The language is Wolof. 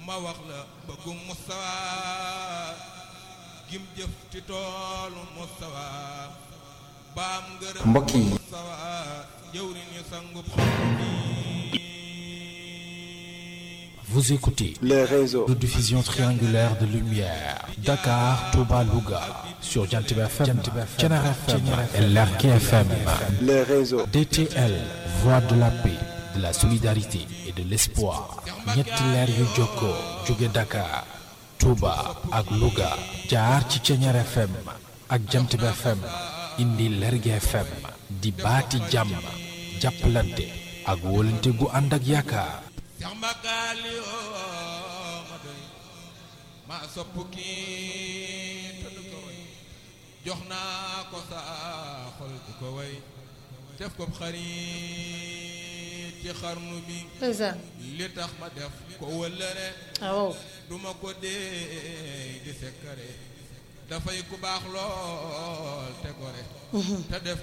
ma wax la bëggum Moustapha gim jëf ci toolu Moustapha baam ngërëm mbokk yi Moustapha jëwriñ ñu sangub xam Vous écoutez les réseaux. de diffusion triangulaire de lumière Dakar, Touba, Louga sur Jantib FM, Thiénaba FM et Lergui FM. les réseaux. DTL, voix de la paix, de la solidarité et de l'espoir. ñetti leer yu jokkoo jóge Dakar, Touba ak Louga jaar ci Thiénaba FM ak Jantib FM indi Lergui FM di baati jàmm jàppalante ak wóolante gu ànd ak yaakaar. Seex Mbàkkaali yoo ma doy ma sopp kii te du ko way jox naa ko saa xol di ko way def ko xarit ci xarnu bi ndeysaan li tax ma def ko wëllëre waaw duma ko dee di sekkare dafay ku baax lool te gore te def